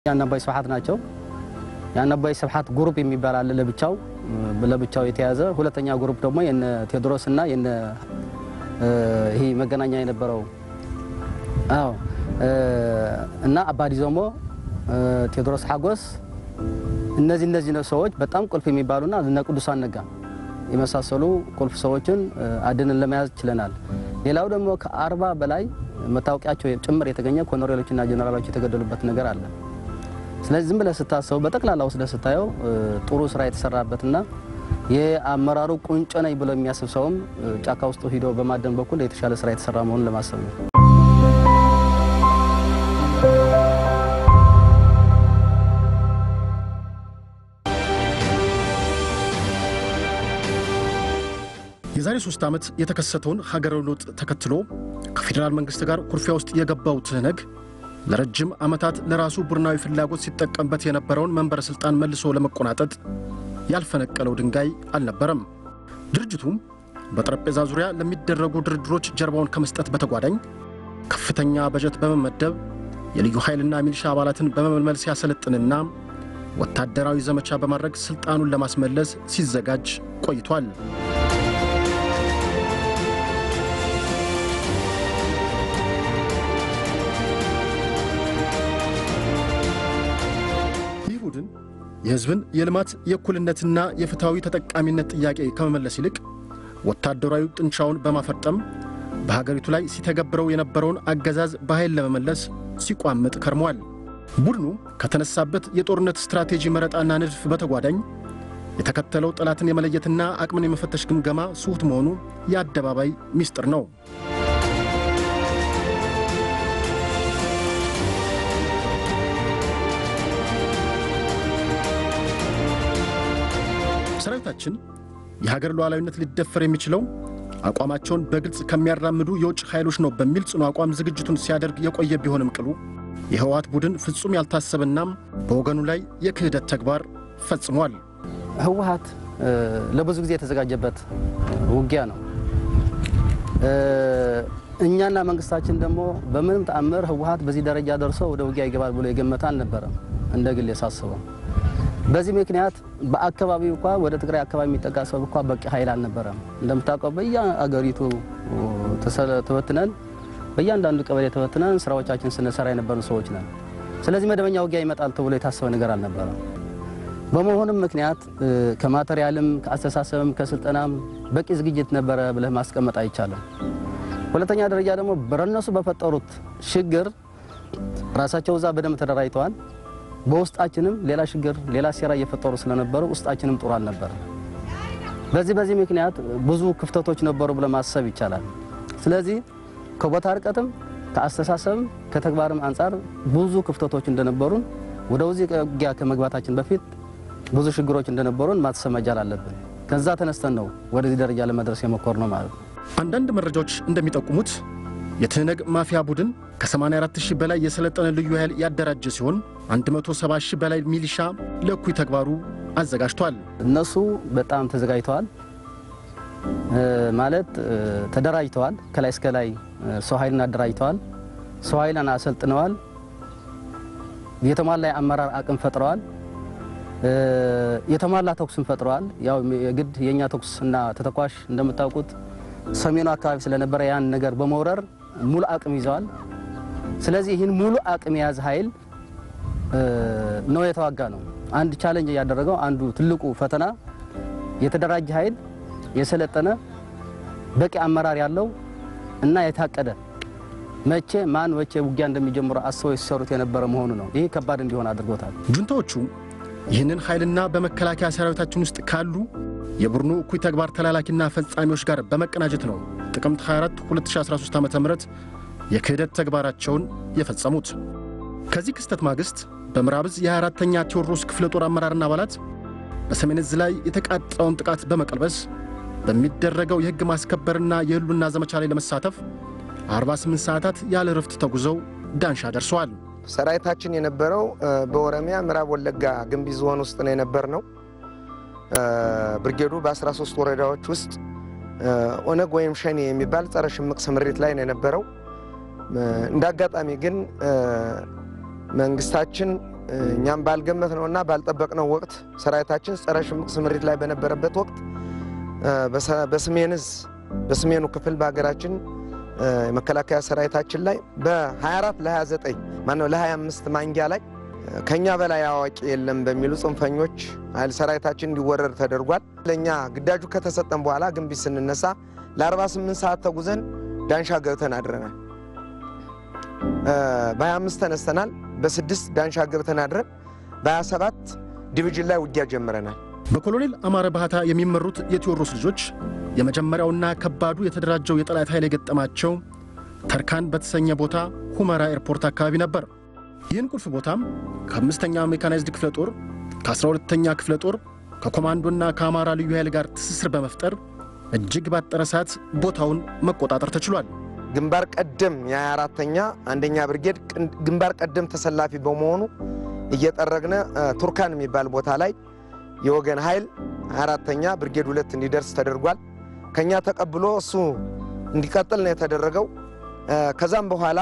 ያን አባይ ስብሐት ናቸው። ያን አባይ ስብሐት ግሩፕ የሚባል አለ ለብቻው ለብቻው የተያዘ ሁለተኛ ግሩፕ ደግሞ የነ ቴዎድሮስ እና የነ ይሄ መገናኛ የነበረው አዎ እና አባዲ ዞሞ ቴዎድሮስ ሐጎስ እነዚህ እነዚህ ሰዎች በጣም ቁልፍ የሚባሉና እነ ቅዱሳን ነጋ የመሳሰሉ ቁልፍ ሰዎችን አድንን ለመያዝ ችለናል። ሌላው ደግሞ ከአርባ በላይ መታወቂያቸው ጭምር የተገኘ ኮሎኔሎችና ጀኔራሎች የተገደሉበት ነገር አለ። ስለዚህ ዝም ብለህ ስታሰቡ በጠቅላላ ወስደህ ስታየው ጥሩ ስራ የተሰራበትና የአመራሩ ቁንጮ ነኝ ብሎ የሚያስብ ሰውም ጫካ ውስጥ ሂዶ በማደን በኩል የተሻለ ስራ የተሰራ መሆኑን ለማሰብ ነው። የዛሬ ሶስት ዓመት የተከሰተውን ሀገራዊ ለውጥ ተከትሎ ከፌዴራል መንግሥት ጋር ኩርፊያ ውስጥ የገባው ትህነግ ለረጅም ዓመታት ለራሱ ቡድናዊ ፍላጎት ሲጠቀምበት የነበረውን መንበረ ሥልጣን መልሶ ለመቆናጠጥ ያልፈነቀለው ድንጋይ አልነበረም። ድርጅቱም በጠረጴዛ ዙሪያ ለሚደረጉ ድርድሮች ጀርባውን ከመስጠት በተጓዳኝ ከፍተኛ በጀት በመመደብ የልዩ ኃይልና ሚሊሻ አባላትን በመመልመል ሲያሰለጥንና ወታደራዊ ዘመቻ በማድረግ ሥልጣኑን ለማስመለስ ሲዘጋጅ ቆይቷል። ይህ ቡድን የሕዝብን የልማት የእኩልነትና የፍትሐዊ ተጠቃሚነት ጥያቄ ከመመለስ ይልቅ ወታደራዊ ጥንቻውን በማፈርጠም በሀገሪቱ ላይ ሲተገብረው የነበረውን አገዛዝ በኃይል ለመመለስ ሲቋምጥ ከርሟል። ቡድኑ ከተነሳበት የጦርነት ስትራቴጂ መረጣና ንድፍ በተጓዳኝ የተከተለው ጠላትን የመለየትና አቅምን የመፈተሽ ግምገማ ስሁት መሆኑ የአደባባይ ሚስጥር ነው። ሰራዊታችን የሀገር ሉዓላዊነት ሊደፈር የሚችለው አቋማቸውን በግልጽ ከሚያራምዱ የውጭ ኃይሎች ነው በሚል ጽኑ አቋም ዝግጅቱን ሲያደርግ የቆየ ቢሆንም ቅሉ የህወሓት ቡድን ፍጹም ያልታሰበና በወገኑ ላይ የክህደት ተግባር ፈጽሟል። ህወሓት ለብዙ ጊዜ የተዘጋጀበት ውጊያ ነው። እኛና መንግስታችን ደግሞ በምንም ተአምር ህወሓት በዚህ ደረጃ ደርሶ ወደ ውጊያ ይገባል ብሎ የገመተ አልነበረም፣ እንደ ግል የሳስበው። በዚህ ምክንያት በአካባቢው እንኳ ወደ ትግራይ አካባቢ የሚጠጋ ሰው እንኳ በቂ ኃይል አልነበረም። እንደምታውቀው በየአገሪቱ ተበትነን በእያንዳንዱ ቀበሌ ተበትነን ስራዎቻችን ስንሰራ የነበርን ሰዎች ነን። ስለዚህ መደበኛ ውጊያ ይመጣል ተብሎ የታሰበ ነገር አልነበረም። በመሆኑም ምክንያት ከማቴሪያልም ከአስተሳሰብም ከስልጠናም በቂ ዝግጅት ነበረ ብለህ ማስቀመጥ አይቻልም። ሁለተኛ ደረጃ ደግሞ በረነሱ በፈጠሩት ችግር ራሳቸው እዛ በደንብ ተደራጅተዋል። በውስጣችንም ሌላ ችግር ሌላ ሴራ እየፈጠሩ ስለነበሩ ውስጣችንም ጥሩ አልነበረ። በዚህ በዚህ ምክንያት ብዙ ክፍተቶች ነበሩ ብለ ማሰብ ይቻላል። ስለዚህ ከቦታ ርቀትም ከአስተሳሰብም ከተግባርም አንጻር ብዙ ክፍተቶች እንደነበሩን ወደ ውዚህ ውጊያ ከመግባታችን በፊት ብዙ ችግሮች እንደነበሩን ማሰብ መቻል አለብን። ከዛ ተነስተን ነው ወደዚህ ደረጃ ለመድረስ የሞከር ነው ማለት ነው። አንዳንድ መረጃዎች እንደሚጠቁሙት የትህነግ ማፊያ ቡድን ከ84 ሺህ በላይ የሰለጠነ ልዩ ኃይል ያደራጀ ሲሆን 170 ሺህ በላይ ሚሊሻ ለእኩይ ተግባሩ አዘጋጅቷል። እነሱ በጣም ተዘጋጅተዋል ማለት ተደራጅተዋል። ከላይ እስከ ላይ ሰው ኃይልን አደራጅተዋል። ሰው ኃይልን አሰልጥነዋል። የተሟላ የአመራር አቅም ፈጥረዋል። የተሟላ ተኩስን ፈጥረዋል። ያው የግድ የእኛ ተኩስ እና ተተኳሽ እንደምታውቁት ሰሜኑ አካባቢ ስለነበረ ያን ነገር በመውረር ሙሉ አቅም ይዘዋል። ስለዚህ ይህን ሙሉ አቅም የያዘ ኃይል ነው የተዋጋ ነው። አንድ ቻለንጅ ያደረገው አንዱ ትልቁ ፈተና የተደራጀ ኃይል የሰለጠነ በቂ አመራር ያለው እና የታቀደ መቼ ማን መቼ ውጊያ እንደሚጀምሩ አስበው ሲሰሩት የነበረ መሆኑ ነው። ይህ ከባድ እንዲሆን አድርጎታል። ጁንታዎቹ ይህንን ኃይልና በመከላከያ ሰራዊታችን ውስጥ ካሉ የቡድኑ እኩይ ተግባር ተላላኪና ፈጻሚዎች ጋር በመቀናጀት ነው ጥቅምት 24 2013 ዓ ም የክህደት ተግባራቸውን የፈጸሙት። ከዚህ ክስተት ማግስት በምዕራብ ዕዝ የ24ተኛ ቴዎድሮስ ክፍለ ጦር አመራርና አባላት በሰሜን ዕዝ ላይ የተቃጣውን ጥቃት በመቀልበስ በሚደረገው የሕግ ማስከበርና የህሉና ዘመቻ ላይ ለመሳተፍ 48 ሰዓታት ያለ ረፍት ተጉዘው ዳንሻ ደርሰዋል። ሰራዊታችን የነበረው በኦሮሚያ ምዕራብ ወለጋ ግንቢ ዞን ውስጥ ነው የነበር ነው። ብርጌዱ በ13 ወረዳዎች ውስጥ ኦነግ ወይም ሸኔ የሚባል ጸረ ሽምቅ ስምሪት ላይ ነው የነበረው። እንደ አጋጣሚ ግን መንግስታችን እኛም ባልገመት ነውና ባልጠበቅነው ወቅት ሰራዊታችን ጸረ ሽምቅ ስምሪት ላይ በነበረበት ወቅት በሰሜን ዕዝ በሰሜኑ ክፍል በሀገራችን የመከላከያ ሰራዊታችን ላይ በ24 ለ29 ማነው ለ25 ማንጊያ ላይ ከኛ በላይ አዋቂ የለም በሚሉ ጽንፈኞች ኃይል ሰራዊታችን እንዲወረድ ተደርጓል። ለእኛ ግዳጁ ከተሰጠን በኋላ ግንቢት ስንነሳ ለ48 ሰዓት ተጉዘን ዳንሻ ገብተን አድረናል። በ25 ተነስተናል። በስድስት ዳንሻ ገብተን አድረን በ27 ዲቪዥን ላይ ውጊያ ጀምረናል። በኮሎኔል አማረ ባህታ የሚመሩት የቴዎድሮስ ልጆች የመጀመሪያውና ከባዱ የተደራጀው የጠላት ኃይል የገጠማቸው ተርካን በተሰኘ ቦታ ሁመራ ኤርፖርት አካባቢ ነበር። ይህን ቁልፍ ቦታም ከአምስተኛ ሜካናይዝድ ክፍለ ጦር ከአስራ ሁለተኛ ክፍለ ጦር ከኮማንዶና ከአማራ ልዩ ኃይል ጋር ትስስር በመፍጠር እጅግ ባጠረ ሰዓት ቦታውን መቆጣጠር ተችሏል። ግንባር ቀደም የ24ተኛ አንደኛ ብርጌድ ግንባር ቀደም ተሰላፊ በመሆኑ እየጠረግነ ቱርካን የሚባል ቦታ ላይ የወገን ኃይል 24ተኛ ብርጌድ ሁለት እንዲደርስ ተደርጓል። ከኛ ተቀብሎ እሱ እንዲቀጥል ነው የተደረገው። ከዛም በኋላ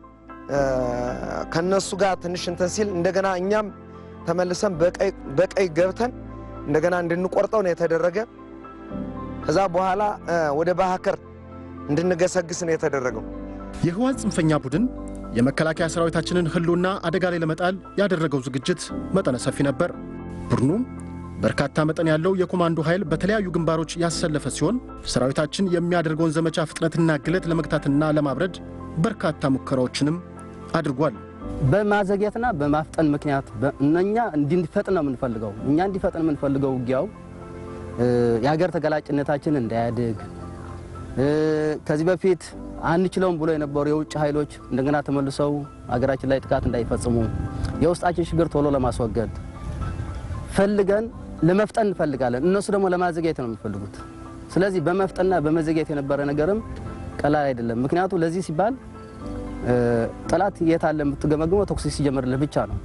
ከነሱ ጋር ትንሽ እንትን ሲል እንደገና እኛም ተመልሰን በቀይ ገብተን እንደገና እንድንቆርጠው ነው የተደረገ። ከዛ በኋላ ወደ ባህከር እንድንገሰግስ ነው የተደረገው። የህወሓት ጽንፈኛ ቡድን የመከላከያ ሰራዊታችንን ህልውና አደጋ ላይ ለመጣል ያደረገው ዝግጅት መጠነ ሰፊ ነበር። ቡድኑ በርካታ መጠን ያለው የኮማንዶ ኃይል በተለያዩ ግንባሮች ያሰለፈ ሲሆን ሰራዊታችን የሚያደርገውን ዘመቻ ፍጥነትና ግለት ለመግታትና ለማብረድ በርካታ ሙከራዎችንም አድርጓል። በማዘግየትና በማፍጠን ምክንያት እኛ እንዲፈጥን ነው የምንፈልገው። እኛ እንዲፈጥን የምንፈልገው ውጊያው የሀገር ተገላጭነታችን እንዳያድግ ከዚህ በፊት አንችለውም ብሎ የነበሩ የውጭ ኃይሎች እንደገና ተመልሰው ሀገራችን ላይ ጥቃት እንዳይፈጽሙ የውስጣችን ችግር ቶሎ ለማስወገድ ፈልገን ለመፍጠን እንፈልጋለን። እነሱ ደግሞ ለማዘግየት ነው የሚፈልጉት። ስለዚህ በመፍጠንና በመዘግየት የነበረ ነገርም ቀላል አይደለም። ምክንያቱም ለዚህ ሲባል ጠላት የት አለ የምትገመግመው ተኩስ ሲጀምርልህ ብቻ ነው።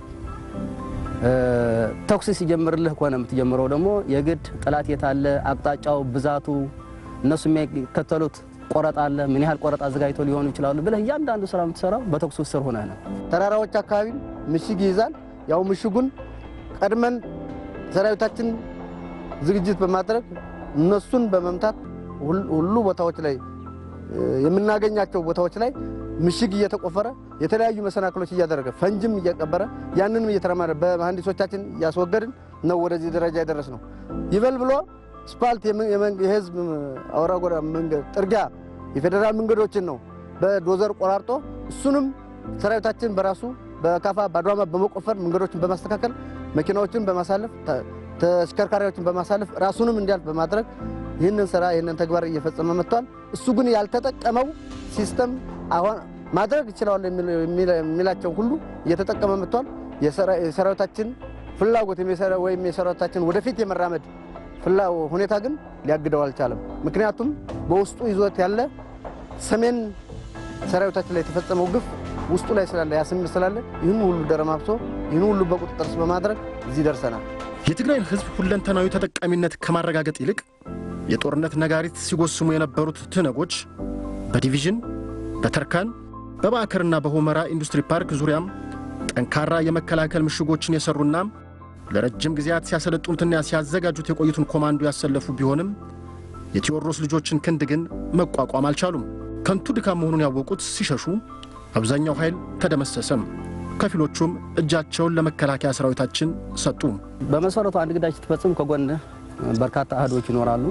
ተኩስ ሲጀምርልህ ከሆነ የምትጀምረው ደግሞ የግድ ጠላት የት አለ፣ አቅጣጫው፣ ብዛቱ፣ እነሱ የሚከተሉት ቆረጣ አለ፣ ምን ያህል ቆረጣ አዘጋጅተው ሊሆኑ ይችላሉ ብለህ እያንዳንዱ ስራ የምትሰራው በተኩስ ስር ሆነህ ነው። ተራራዎች አካባቢ ምሽግ ይይዛል። ያው ምሽጉን ቀድመን ሰራዊታችን ዝግጅት በማድረግ እነሱን በመምታት ሁሉ ቦታዎች ላይ የምናገኛቸው ቦታዎች ላይ ምሽግ እየተቆፈረ የተለያዩ መሰናክሎች እያደረገ ፈንጅም እየቀበረ ያንንም እየተረማረ በመሐንዲሶቻችን እያስወገድን ነው ወደዚህ ደረጃ የደረስ ነው። ይበል ብሎ ስፓልት የህዝብ አውራ ጎዳና መንገድ ጥርጊያ የፌዴራል መንገዶችን ነው በዶዘር ቆራርጦ እሱንም ሰራዊታችን በራሱ በካፋ በአድዋማ በመቆፈር መንገዶችን በማስተካከል መኪናዎችን በማሳለፍ ተሽከርካሪዎችን በማሳለፍ ራሱንም እንዲያልፍ በማድረግ ይህንን ስራ ይህንን ተግባር እየፈጸመ መጥቷል። እሱ ግን ያልተጠቀመው ሲስተም አሁን ማድረግ ይችላል የሚላቸው ሁሉ እየተጠቀመ መጥቷል። የሰራዊታችን ፍላጎት ወይም የሰራዊታችን ወደፊት የመራመድ ሁኔታ ግን ሊያግደው አልቻለም። ምክንያቱም በውስጡ ይዞት ያለ ሰሜን ሰራዊታችን ላይ የተፈጸመው ግፍ ውስጡ ላይ ስላለ ያስም ስላለ ይህን ሁሉ ደረማብሶ ይህን ሁሉ በቁጥጥር ስር በማድረግ እዚህ ደርሰናል። የትግራይን ህዝብ ሁለንተናዊ ተጠቃሚነት ከማረጋገጥ ይልቅ የጦርነት ነጋሪት ሲጎስሙ የነበሩት ትነጎች በዲቪዥን በተርካን በባዕከርና በሆመራ ኢንዱስትሪ ፓርክ ዙሪያም ጠንካራ የመከላከል ምሽጎችን የሰሩና ለረጅም ጊዜያት ሲያሰለጡትና ሲያዘጋጁት የቆዩትን ኮማንዶ ያሰለፉ ቢሆንም የቴዎድሮስ ልጆችን ክንድ ግን መቋቋም አልቻሉም። ከንቱ ድካም መሆኑን ያወቁት ሲሸሹ አብዛኛው ኃይል ተደመሰሰም። ከፊሎቹም እጃቸውን ለመከላከያ ሰራዊታችን ሰጡ። በመሰረቱ አንድ ግዳጅ ስትፈጽም ከጎንህ በርካታ አህዶች ይኖራሉ።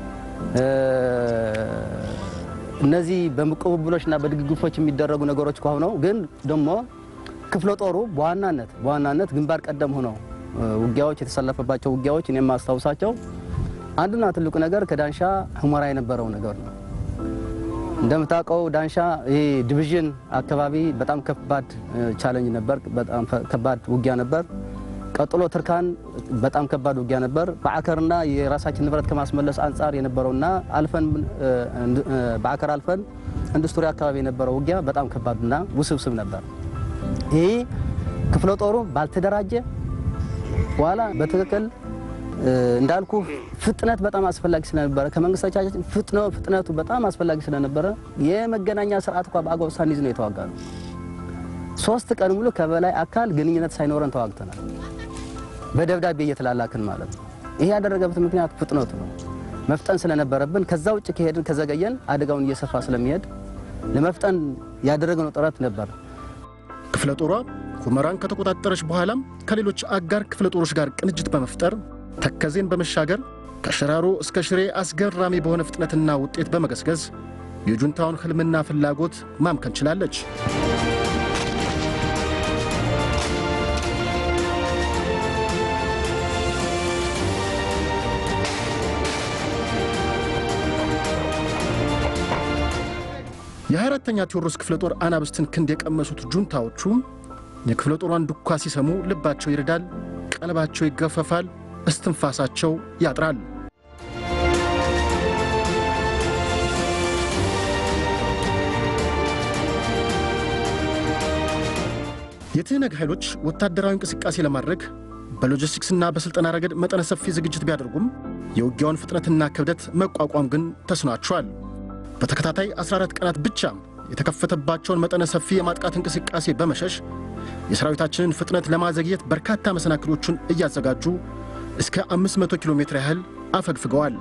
እነዚህ በቅብብሎችና በድግግፎች የሚደረጉ ነገሮች ከሆነው ግን ደግሞ ክፍለ ጦሩ በዋናነት በዋናነት ግንባር ቀደም ሆነው ውጊያዎች የተሰለፈባቸው ውጊያዎች እኔ የማስታውሳቸው አንዱና ትልቁ ነገር ከዳንሻ ሁመራ የነበረው ነገር ነው። እንደምታውቀው ዳንሻ ይህ ዲቪዥን አካባቢ በጣም ከባድ ቻለንጅ ነበር። በጣም ከባድ ውጊያ ነበር። ቀጥሎ ትርካን በጣም ከባድ ውጊያ ነበር። በአከርና የራሳችን ንብረት ከማስመለስ አንጻር የነበረውና አልፈን በአከር አልፈን ኢንዱስትሪ አካባቢ የነበረው ውጊያ በጣም ከባድና ውስብስብ ነበር። ይህ ክፍለ ጦሩ ባልተደራጀ በኋላ በትክክል እንዳልኩ ፍጥነት በጣም አስፈላጊ ስለነበረ ከመንግስቶቻችን ፍጥነቱ በጣም አስፈላጊ ስለነበረ የመገናኛ ስርዓት እንኳ በአግባቡ ሳንይዝ ነው የተዋጋ ነው። ሶስት ቀን ሙሉ ከበላይ አካል ግንኙነት ሳይኖረን ተዋግተናል። በደብዳቤ እየተላላክን ማለት ነው። ይሄ ያደረገበት ምክንያት ፍጥነቱ ነው። መፍጠን ስለነበረብን ከዛ ውጭ ከሄድን ከዘገየን አደጋውን እየሰፋ ስለሚሄድ ለመፍጠን ያደረግነው ጥረት ነበር። ክፍለ ጦሯ ሁመራን ከተቆጣጠረች በኋላም ከሌሎች አጋር ክፍለ ጦሮች ጋር ቅንጅት በመፍጠር ተከዜን በመሻገር ከሽራሮ እስከ ሽሬ አስገራሚ በሆነ ፍጥነትና ውጤት በመገስገስ የጁንታውን ሕልምና ፍላጎት ማምከን ችላለች። የ24ተኛ ቴዎድሮስ ክፍለ ጦር አናብስትን ክንድ የቀመሱት ጁንታዎቹ የክፍለ ጦሯን ዱካ ሲሰሙ ልባቸው ይርዳል፣ ቀልባቸው ይገፈፋል፣ እስትንፋሳቸው ያጥራል። የትህነግ ኃይሎች ወታደራዊ እንቅስቃሴ ለማድረግ በሎጂስቲክስና በሥልጠና ረገድ መጠነ ሰፊ ዝግጅት ቢያደርጉም የውጊያውን ፍጥነትና ክብደት መቋቋም ግን ተስኗቸዋል። በተከታታይ 14 ቀናት ብቻ የተከፈተባቸውን መጠነ ሰፊ የማጥቃት እንቅስቃሴ በመሸሽ የሰራዊታችንን ፍጥነት ለማዘግየት በርካታ መሰናክሎቹን እያዘጋጁ እስከ 500 ኪሎ ሜትር ያህል አፈግፍገዋል።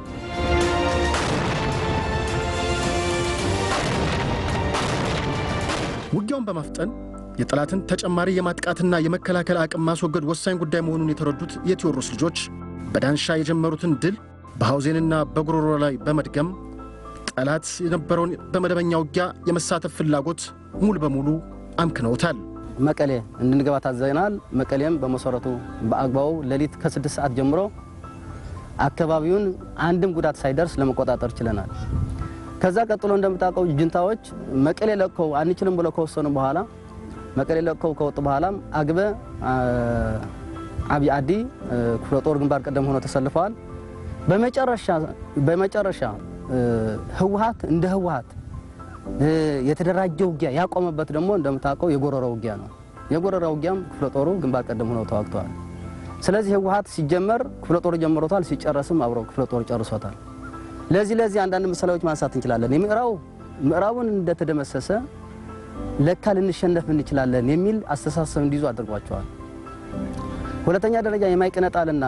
ውጊያውን በማፍጠን የጠላትን ተጨማሪ የማጥቃትና የመከላከል አቅም ማስወገድ ወሳኝ ጉዳይ መሆኑን የተረዱት የቴዎድሮስ ልጆች በዳንሻ የጀመሩትን ድል በሐውዜንና በጉሮሮ ላይ በመድገም ጠላት የነበረውን በመደበኛ ውጊያ የመሳተፍ ፍላጎት ሙሉ በሙሉ አምክነውታል። መቀሌ እንድንገባ ታዘናል። መቀሌም በመሰረቱ በአግባቡ ሌሊት ከስድስት ሰዓት ጀምሮ አካባቢውን አንድም ጉዳት ሳይደርስ ለመቆጣጠር ችለናል። ከዛ ቀጥሎ እንደምታውቀው ጅንታዎች መቀሌ ለቀው አንችልም ብለው ከወሰኑ በኋላ መቀሌ ለቀው ከወጡ በኋላም አግበ አብይ አዲ ክፍለ ጦር ግንባር ቀደም ሆኖ ተሰልፈዋል። በመጨረሻ በመጨረሻ ህወሀት እንደ ህወሀት የተደራጀ ውጊያ ያቆመበት ደግሞ እንደምታውቀው የጎረራ ውጊያ ነው። የጎረራ ውጊያም ክፍለ ጦሩ ግንባር ቀደም ሆነው ተዋግተዋል። ስለዚህ ህወሀት ሲጀመር ክፍለ ጦሩ ጀምሮታል፣ ሲጨረስም አብረው ክፍለ ጦሩ ጨርሶታል። ለዚህ ለዚህ አንዳንድ ምሳሌዎች ማንሳት እንችላለን። የምዕራቡ ምዕራቡን እንደተደመሰሰ ለካ ልንሸነፍ እንችላለን የሚል አስተሳሰብ እንዲይዙ አድርጓቸዋል። ሁለተኛ ደረጃ የማይቀነጣልና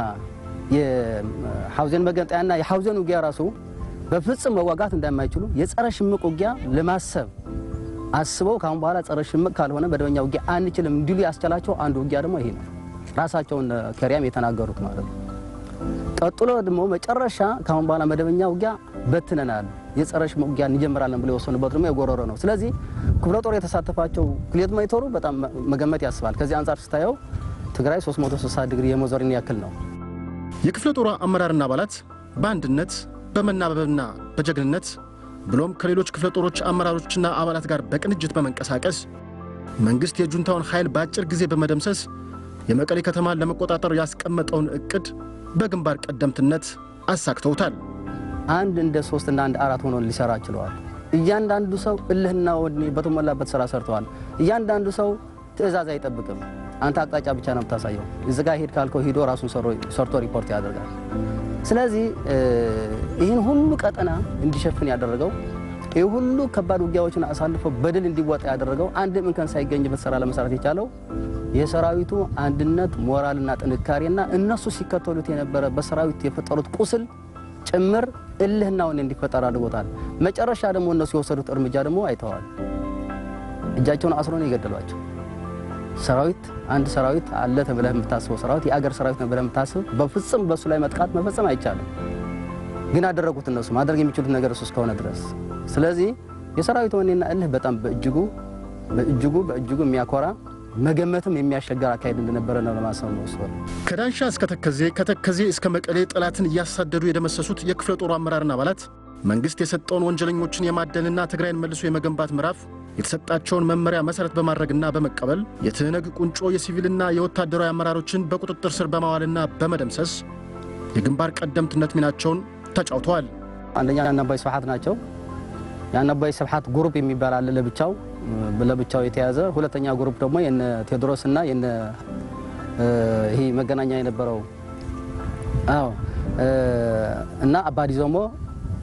የሐውዜን መገንጠያና የሐውዜን ውጊያ ራሱ በፍጹም መዋጋት እንደማይችሉ የጸረ ሽምቅ ውጊያ ለማሰብ አስበው ካሁን በኋላ ጸረ ሽምቅ ካልሆነ መደበኛ ውጊያ አንችልም እንዲሉ ያስቻላቸው አንዱ ውጊያ ደግሞ ይሄ ነው። ራሳቸውን ከሪያም የተናገሩት ማለት ነው። ቀጥሎ ደግሞ መጨረሻ ካሁን በኋላ መደበኛ ውጊያ በትነናል፣ የጸረ ሽምቅ ውጊያ እንጀምራለን ብሎ የወሰኑበት ደግሞ የጎረሮ ነው። ስለዚህ ክፍለ ጦር የተሳተፋቸው ክሌት ሞኒተሩ በጣም መገመት ያስባል። ከዚህ አንጻር ስታየው ትግራይ 360 ዲግሪ የመዞርን ያክል ነው። የክፍለ ጦሯ አመራርና አባላት በአንድነት በመናበብና በጀግንነት ብሎም ከሌሎች ክፍለ ጦሮች አመራሮችና አባላት ጋር በቅንጅት በመንቀሳቀስ መንግሥት የጁንታውን ኃይል በአጭር ጊዜ በመደምሰስ የመቀሌ ከተማን ለመቆጣጠር ያስቀመጠውን ዕቅድ በግንባር ቀደምትነት አሳክተውታል። አንድ እንደ ሶስት እና አንድ አራት ሆኖ ሊሰራ ችለዋል። እያንዳንዱ ሰው እልህና ወኔ በተሞላበት ስራ ሰርተዋል። እያንዳንዱ ሰው ትዕዛዝ አይጠብቅም። አንተ አቅጣጫ ብቻ ነው የምታሳየው። እዚህ ጋር ሄድ ካልከው ሂዶ ራሱን ሰርቶ ሪፖርት ያደርጋል። ስለዚህ ይህን ሁሉ ቀጠና እንዲሸፍን ያደረገው ይህ ሁሉ ከባድ ውጊያዎችን አሳልፎ በድል እንዲወጣ ያደረገው አንድም እንከን ሳይገኝበት ስራ ለመስራት የቻለው የሰራዊቱ አንድነት ሞራልና ጥንካሬና እነሱ ሲከተሉት የነበረ በሰራዊት የፈጠሩት ቁስል ጭምር እልህና ወኔ እንዲፈጠር አድርጎታል። መጨረሻ ደግሞ እነሱ የወሰዱት እርምጃ ደግሞ አይተዋል። እጃቸውን አስሮ ነው የገደሏቸው። ሰራዊት አንድ ሰራዊት አለ ተብለህ የምታስበው ሰራዊት የአገር ሰራዊት ነው ብለህ የምታስብ በፍጹም በእሱ ላይ መጥቃት መፈጸም አይቻልም። ግን አደረጉት። እነሱ ማድረግ የሚችሉት ነገር እሱ እስከሆነ ድረስ። ስለዚህ የሰራዊት ወኔና እልህ በጣም በእጅጉ በእጅጉ በእጅጉ የሚያኮራ መገመትም የሚያሸገር አካሄድ እንደነበረ ነው ለማሰብ ነው። ወስዶ ከዳንሻ እስከ ተከዜ ከተከዜ እስከ መቀሌ ጠላትን እያሳደዱ የደመሰሱት የክፍለ ጦሩ አመራርና አባላት መንግሥት የሰጠውን ወንጀለኞችን የማደንና ትግራይን መልሶ የመገንባት ምዕራፍ የተሰጣቸውን መመሪያ መሰረት በማድረግና በመቀበል የትህነግ ቁንጮ የሲቪልና የወታደራዊ አመራሮችን በቁጥጥር ስር በማዋልና በመደምሰስ የግንባር ቀደምትነት ሚናቸውን ተጫውተዋል። አንደኛ የአናባይ ስብሐት ናቸው። የአናባይ ስብሐት ግሩፕ የሚባል አለ ለብቻው ለብቻው የተያዘ። ሁለተኛ ግሩፕ ደግሞ የነ ቴዎድሮስና የነ ይሄ መገናኛ የነበረው አዎ እና አባዲ ዞሞ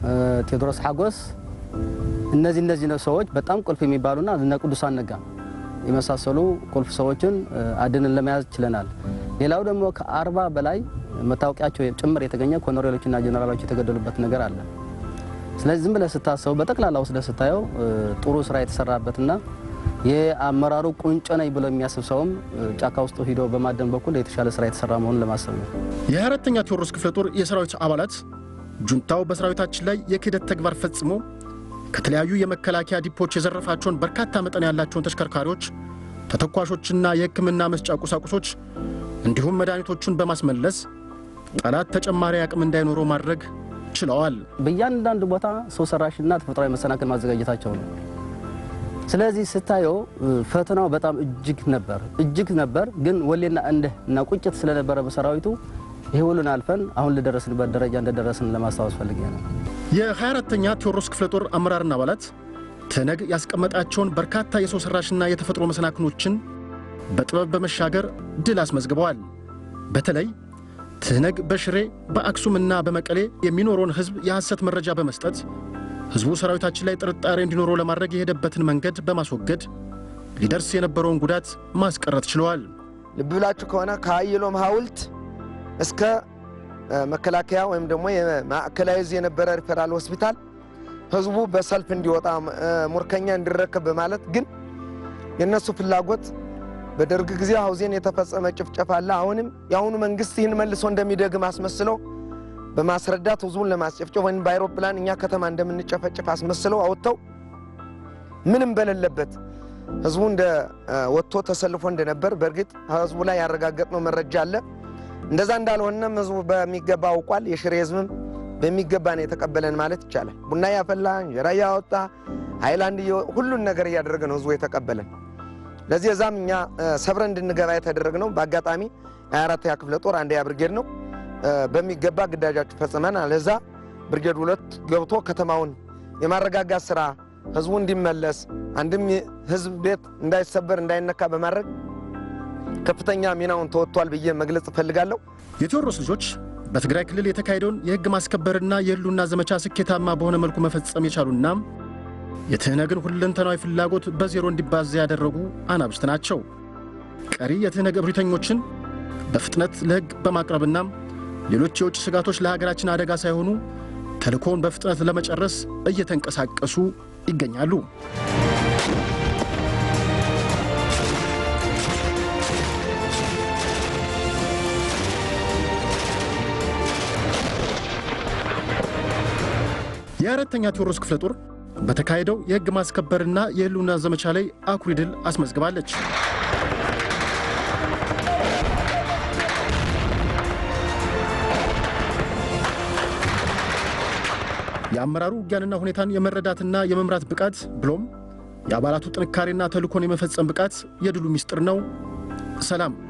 ቴዎድሮስ ሓጎስ እነዚህ እነዚህ ነው ሰዎች በጣም ቁልፍ የሚባሉና እነ ቅዱሳን ነጋ የመሳሰሉ ቁልፍ ሰዎችን አድንን ለመያዝ ችለናል። ሌላው ደግሞ ከአርባ በላይ መታወቂያቸው ጭምር የተገኘ ኮሎኔሎችና ጀኔራሎች የተገደሉበት ነገር አለ። ስለዚህ ዝም ብለህ ስታሰቡ በጠቅላላ ወስደህ ስታየው ጥሩ ስራ የተሰራበትና የአመራሩ ቁንጮ ነኝ ብሎ የሚያስብ ሰውም ጫካ ውስጥ ሂዶ በማደን በኩል የተሻለ ስራ የተሰራ መሆኑን ለማሰብ ነው። የ24ተኛ ቴዎድሮስ ክፍለ ጦር የሰራዊት አባላት ጁንታው በሰራዊታችን ላይ የክህደት ተግባር ፈጽሞ ከተለያዩ የመከላከያ ዲፖች የዘረፋቸውን በርካታ መጠን ያላቸውን ተሽከርካሪዎች፣ ተተኳሾችና የሕክምና መስጫ ቁሳቁሶች እንዲሁም መድኃኒቶቹን በማስመለስ ጠላት ተጨማሪ አቅም እንዳይኖረው ማድረግ ችለዋል። በእያንዳንዱ ቦታ ሰው ሰራሽና ተፈጥሯዊ መሰናክል ማዘጋጀታቸው ነው። ስለዚህ ስታየው ፈተናው በጣም እጅግ ነበር እጅግ ነበር። ግን ወሌና እንድህ እና ቁጭት ስለነበረ በሰራዊቱ ይህ ሁሉን አልፈን አሁን ልደረስንበት ደረጃ እንደደረስን ለማስታወስ ፈልጌ ነው። የ24ተኛ ቴዎድሮስ ክፍለ ጦር አመራርና አባላት ትነግ ያስቀመጣቸውን በርካታ የሰው ሰራሽና የተፈጥሮ መሰናክሎችን በጥበብ በመሻገር ድል አስመዝግበዋል። በተለይ ትህነግ በሽሬ በአክሱምና በመቀሌ የሚኖረውን ሕዝብ የሐሰት መረጃ በመስጠት ሕዝቡ ሰራዊታችን ላይ ጥርጣሬ እንዲኖረው ለማድረግ የሄደበትን መንገድ በማስወገድ ሊደርስ የነበረውን ጉዳት ማስቀረት ችለዋል። ልብ ብላችሁ ከሆነ ከአየሎም ሐውልት እስከ መከላከያ ወይም ደግሞ የማዕከላዊ እዝ የነበረ ሪፈራል ሆስፒታል ህዝቡ በሰልፍ እንዲወጣ ሙርከኛ እንዲረከብ በማለት ግን የእነሱ ፍላጎት በደርግ ጊዜ ሐውዜን የተፈጸመ ጭፍጨፋ አለ። አሁንም የአሁኑ መንግስት ይህን መልሶ እንደሚደግም አስመስለው በማስረዳት ህዝቡን ለማስጨፍጨፍ ወይም በአይሮፕላን እኛ ከተማ እንደምንጨፈጭፍ አስመስለው አወጥተው ምንም በሌለበት ህዝቡ እንደ ወጥቶ ተሰልፎ እንደነበር በእርግጥ ህዝቡ ላይ ያረጋገጥነው መረጃ አለ። እንደዛ እንዳልሆነም ህዝቡ በሚገባ አውቋል። የሽሬ ህዝብም በሚገባ ነው የተቀበለን ማለት ይቻላል። ቡና ያፈላ፣ እንጀራ እያወጣ፣ ሃይላንድ ሁሉን ነገር እያደረገ ነው ህዝቡ የተቀበለን። ለዚህ እዛም እኛ ሰብረን እንድንገባ የተደረግነው በአጋጣሚ 24ኛ ክፍለ ጦር አንደኛ ብርጌድ ነው። በሚገባ ግዳጃችሁ ፈጽመናል። እዛ ብርጌድ ሁለት ገብቶ ከተማውን የማረጋጋት ስራ ህዝቡ እንዲመለስ አንድም ህዝብ ቤት እንዳይሰበር እንዳይነካ በማድረግ ከፍተኛ ሚናውን ተወጥቷል ብዬ መግለጽ እፈልጋለሁ። የቴዎድሮስ ልጆች በትግራይ ክልል የተካሄደውን የህግ ማስከበርና የህልውና ዘመቻ ስኬታማ በሆነ መልኩ መፈጸም የቻሉና የትህነግን ሁለንተናዊ ፍላጎት በዜሮ እንዲባዛ ያደረጉ አናብስት ናቸው። ቀሪ የትህነግ እብሪተኞችን በፍጥነት ለህግ በማቅረብና ሌሎች የውጭ ስጋቶች ለሀገራችን አደጋ ሳይሆኑ ተልእኮውን በፍጥነት ለመጨረስ እየተንቀሳቀሱ ይገኛሉ። የአራተኛ ቴዎድሮስ ክፍለ ጦር በተካሄደው የህግ ማስከበርና የህልውና ዘመቻ ላይ አኩሪ ድል አስመዝግባለች። የአመራሩ ውጊያንና ሁኔታን የመረዳትና የመምራት ብቃት ብሎም የአባላቱ ጥንካሬና ተልእኮን የመፈጸም ብቃት የድሉ ምስጢር ነው። ሰላም